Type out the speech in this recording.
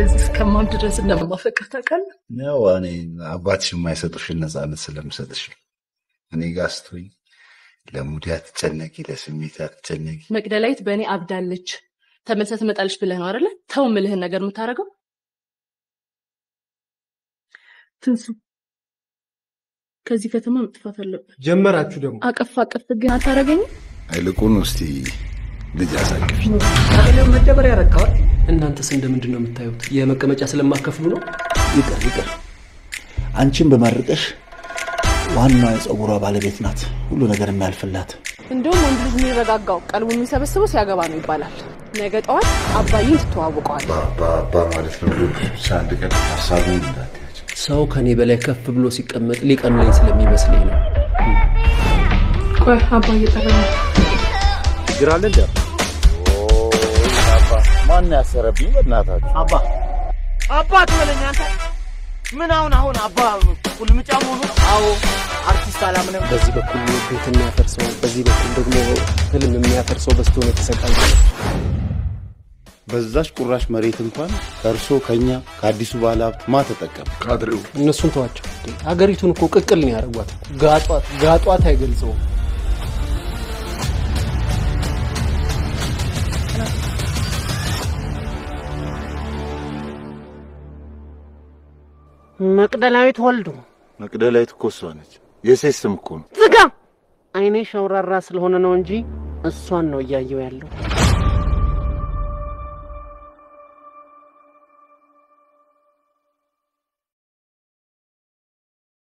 ስለዚህ እስከማብድ ድረስ እንደማፈቅር ታውቃለህ። ያው እኔ አባትሽ የማይሰጡሽን ነፃነት ስለምሰጥሽ ነው። እኔ ጋር ስትሆኝ ለሙድ አትጨነቂ፣ ለስሜት አትጨነቂ። መቅደላዊት በእኔ አብዳለች ተመልሳ ትመጣለች ብለህ ነው አይደለ? ተው ምልህን ነገር የምታደርገው ትንሱ ከዚህ ከተማ መጥፋት አለበት። ጀመራችሁ ደግሞ አቀፍ አቀፍ ግን አታደርገኝም። አይልቁን እስቲ ልጅ አሳቅፊ። ቀበሌው መደበር ያረካዋል። እናንተስ እንደምንድን ነው የምታዩት? የመቀመጫ ስለማከፍሉ ነው። ይቅር ይቅር። አንቺን በመርቀሽ ዋናዋ የፀጉሯ ባለቤት ናት፣ ሁሉ ነገር የሚያልፍላት። እንደውም ወንድ ልጅ የሚረጋጋው ቀልቡ የሚሰበስበው ሲያገባ ነው ይባላል። ነገ ጠዋት አባይን ትተዋውቀዋል። ባባ ማለት ነው። ብቻ አንድ ቀን ሀሳቡን እንዳትያቸው። ሰው ከኔ በላይ ከፍ ብሎ ሲቀመጥ ሊቀኑለኝ ስለሚመስለኝ ነው። ቆይ አባ እየጠራ ነው። ችግር አለ እንደ ማን ያሰረብኝ? በእናታችሁ አባ አባት በለኝ አንተ። ምን አሁን አሁን አባ ቁልምጫ መሆኑ ነው? አዎ አርቲስት አላምንም። በዚህ በኩል ቤት የሚያፈርሰው በዚህ በኩል ደግሞ ህልም የሚያፈርሰው በስቶ ነው የተሰቃየ። በዛች ቁራሽ መሬት እንኳን ከእርሶ ከኛ ከአዲሱ ባለ ሀብት ማ ተጠቀም? ካድሬው እነሱን ተዋቸው። ሀገሪቱን እኮ ቅቅል ነው ያደረጓት። ጋጧት ጋጧት አይገልጸውም። መቅደላዊት ወልዱ መቅደላዊት እኮ እሷ ነች። የሴት ስም እኮ ነው። ዝጋ። አይኔ ሸውራራ ስለሆነ ነው እንጂ እሷን ነው እያየው ያለው።